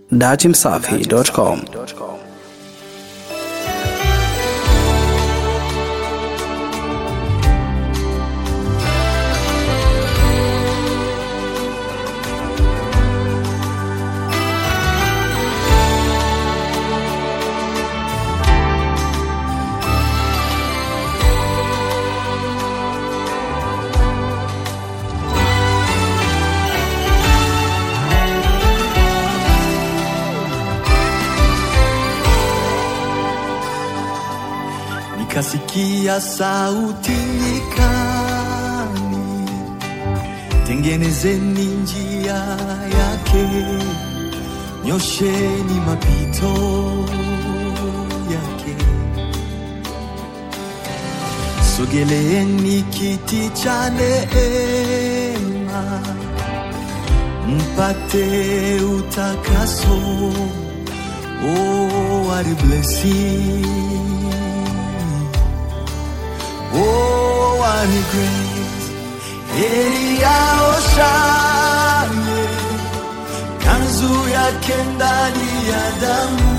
datimsafi.com. Nikasikia sauti nyikani, tengenezeni njia yake, nyosheni mapito yake, sogeleeni kiti cha neema, mpate utakaso. Oh, what a blessing. Oh, what a grace. Heri yao shane, kanzu yake ndani ya damu,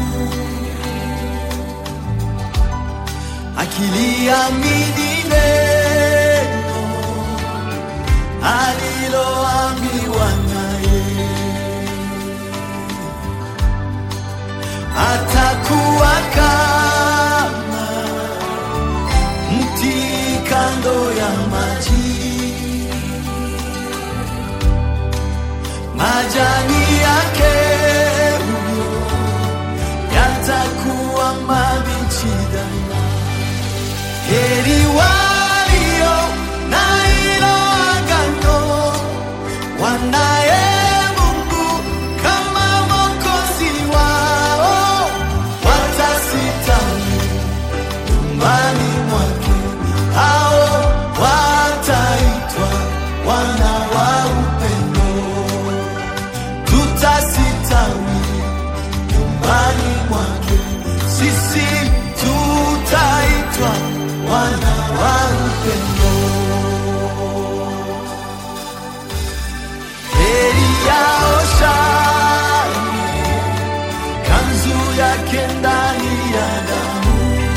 akiliamini neno aliloambiwa naye, atakuwa kama mti kando ya maji, majani yake huyo yatakuwa mabichi daima. Heri walio na hilo agano, wanaye Mungu kama Mwokozi wao, watasitawi nyumbani mwake, hao wataitwa wana wa upendo. Tutasitawi nyumbani mwake, sisi tutaitwa wana wa upendo. Heri yao shani, kanzu yake ndani ya damu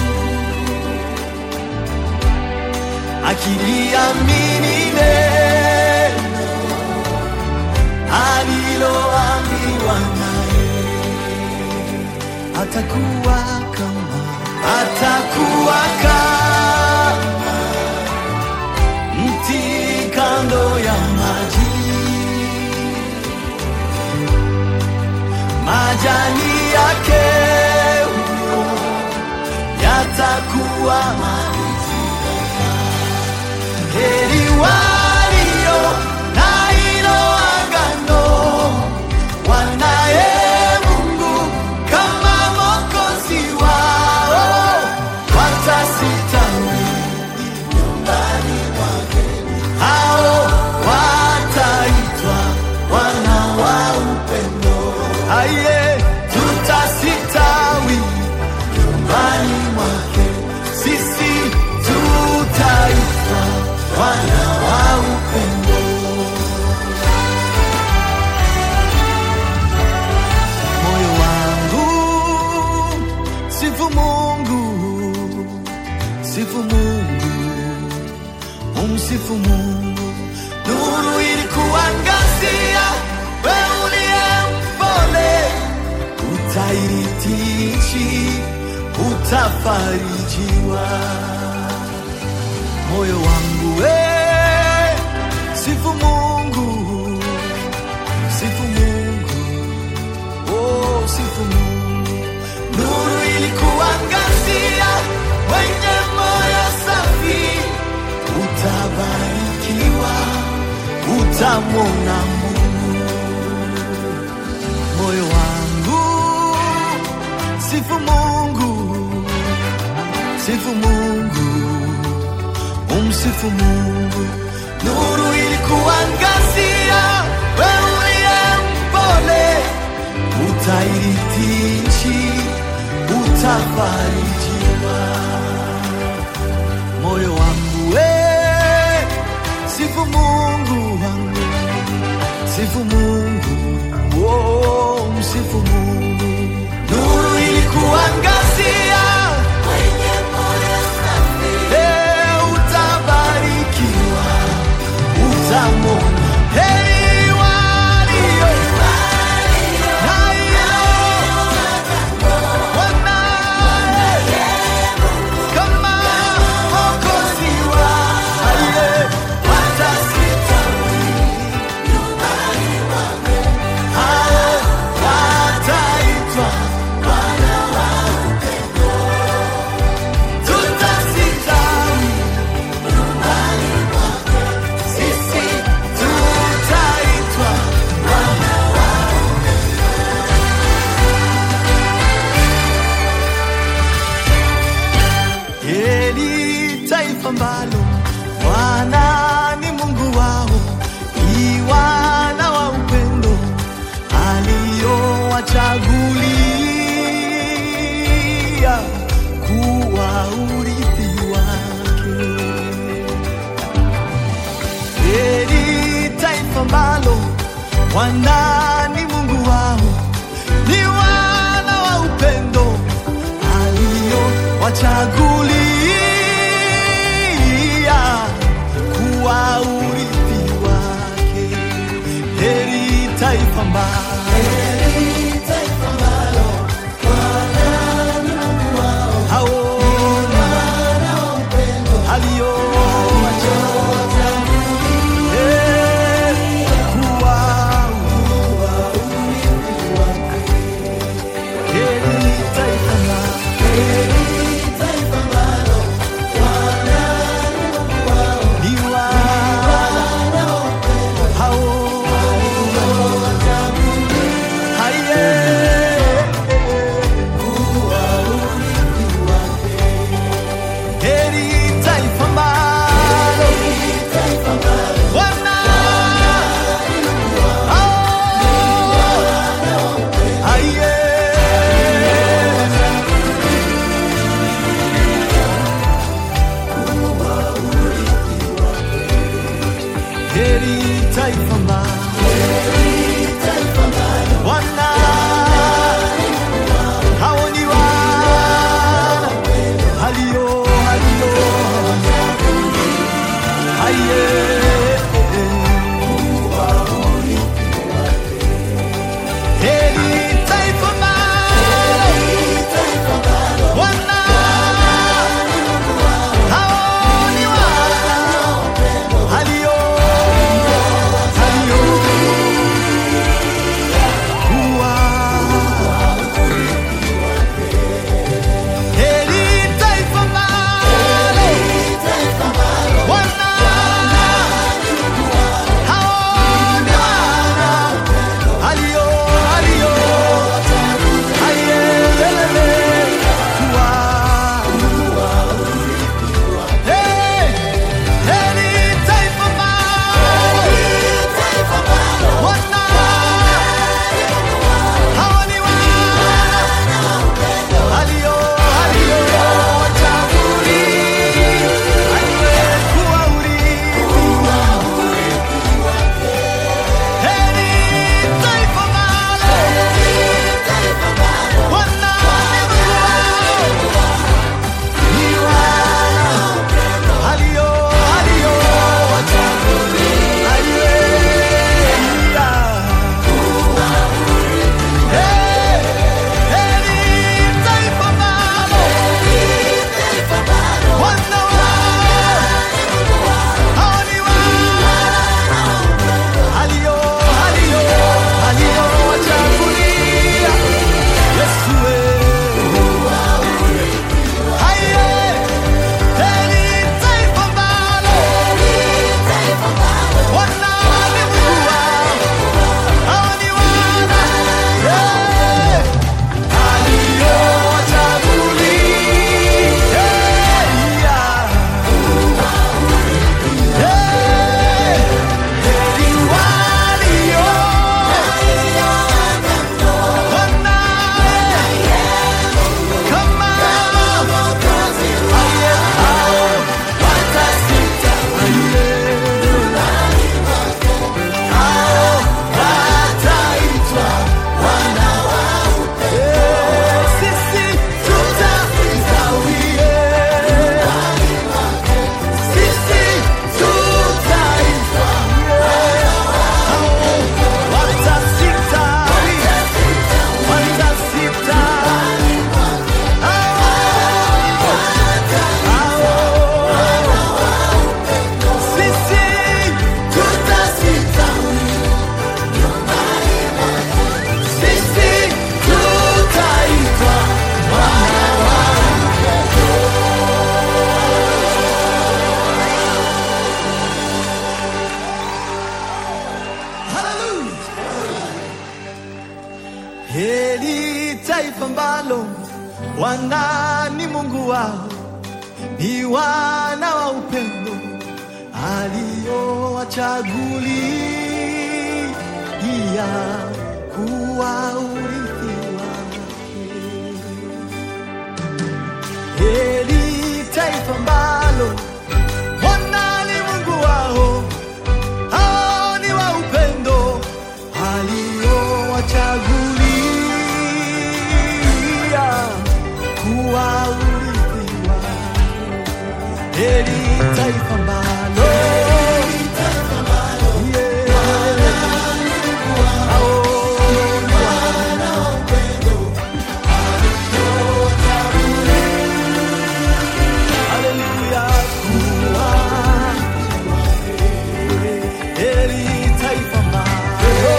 akiliamini neno aliloambiwa naye, atakuwa kama atakuwa kama mti kando ya maji, majani yake huyo yatakuwa mabichi. Heri walio na hilo agano, wanaye Mungu kama Mwokozi wao, watasitawi nyumbani mwake, hao wataitwa wana wa upendo. Aye, tutasitawi nyumbani mwake, sisi tutaitwa wana wa upendo. Moyo wangu sifu Mungu, sifu Mungu, umsifu Mungu. Nuru ilikuangazia, wewe uliye mpole, utairithi nchi, utafarijiwa moyo wangu we sifu Mungu, sifu Mungu, oh, sifu Mungu. Nuru ilikuangazia, wenye moyo safi utabarikiwa, utamwona Mungu. Moyo wangu sifu Mungu, sifu Mungu umsifu Mungu. Nuru ilikuangazia, wewe uliye mpole, utairithi nchi, utafarijiwa. Moyo wangu we, sifu Mungu wangu, sifu Mungu, oh, msifu Mungu. ambalo Bwana ni Mungu wao, ni wana wa upendo aliowachagulia kuwa urithi wake. Heri taifa ambalo Bwana ni Mungu wao, ni wana wa upendo aliowachagulia kuwa urithi wake. Heri taifa ambalo hao aliowachagulia kuwa heri taifa ambalo ni wana hao Heri taifa ambalo wana hao Aye. Heri taifa ambalo wana hao ni wana halio halio Aye. Heri taifa ambalo wana hao ni wana halio halio kuwa heri taifa ambalo wana hao ni wana halio halio ayelele kuwa Hey, heri taifa ambalo wana hao ni wana halio halio wachagulia aliyekuwa urithi heri taifa ambalo wana ni wana halio halio wachagulia aliyekuwa Yeah. Sisi tutastawie, sisi tutastawie, watasitawi, watasitawi, sisi tutastawi, sisi tutaitwa Hallelujah. Heri taifa ambalo Bwana ni Mungu wao, ni wana wa upendo aliowachagulia kuwa urithi wake. Heri taifa ambalo Bwana ni Mungu wao, hao ni wa upendo aliowachagulia kuwa urithi wake. Heri taifa ambalo Yeah. Hao ni wana wa upendo Haleluya, kuwa heri taifa ambalo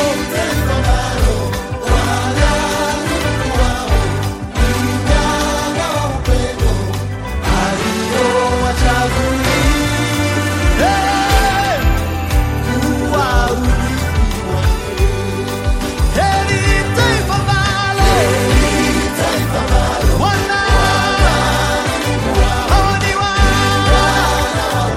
aliowachagulia kuwa urithi wake. Heri taifa ambalo wana hao ni wana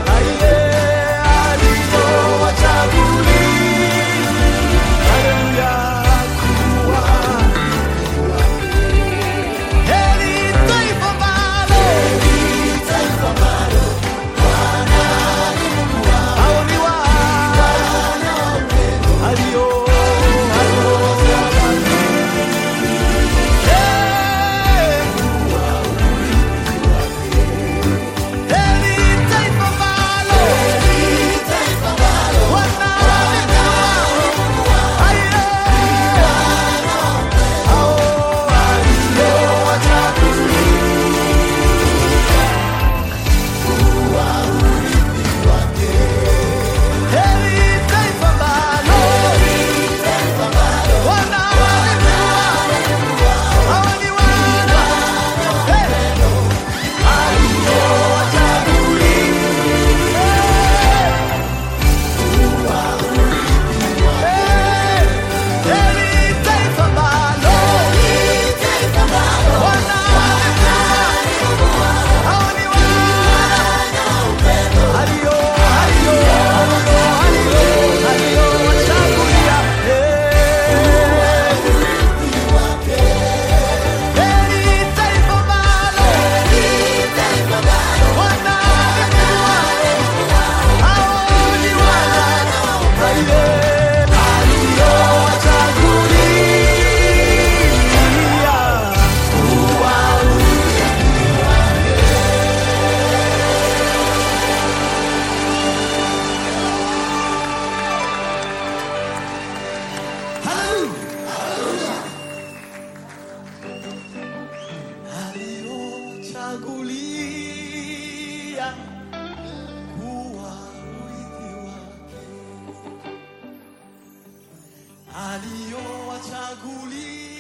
Aliochagulia kuwa urithi wake, aliowachagulia